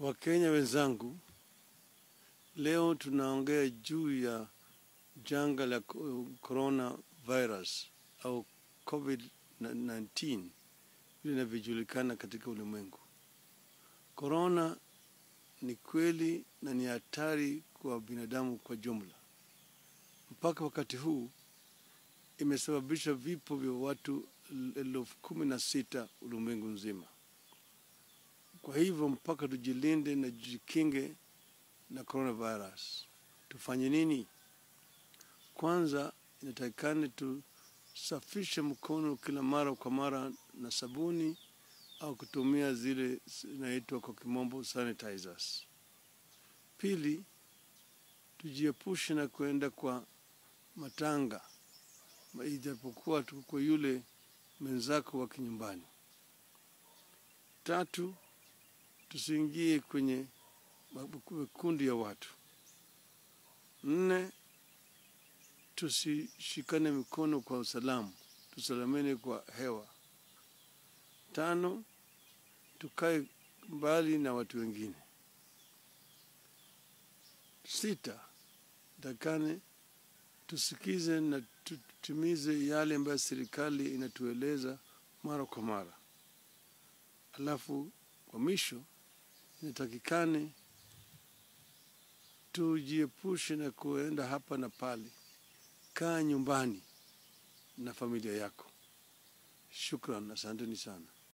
Wakenya wenzangu, leo tunaongea juu ya janga la corona virus au COVID-19 vile inavyojulikana katika ulimwengu. Corona ni kweli na ni hatari kwa binadamu kwa jumla. Mpaka wakati huu imesababisha vifo vya watu elfu kumi na sita ulimwengu nzima. Kwa hivyo mpaka tujilinde na tujikinge na coronavirus. Tufanye nini? Kwanza inatakikana tusafishe mkono kila mara kwa mara na sabuni au kutumia zile zinaitwa kwa kimombo sanitizers. Pili, tujiepushe na kuenda kwa matanga ijapokuwa tuko kwa yule mwenzako wa kinyumbani. Tatu, tusiingie kwenye makundi ya watu. Nne, tusishikane mikono kwa usalamu, tusalamene kwa hewa. Tano, tukae mbali na watu wengine. Sita, takane tusikize na tutimize yale ambayo serikali inatueleza mara kwa mara. Alafu kwa mwisho inatakikane tujiepushe na kuenda hapa na pale. Kaa nyumbani na familia yako. Shukran, asanteni sana.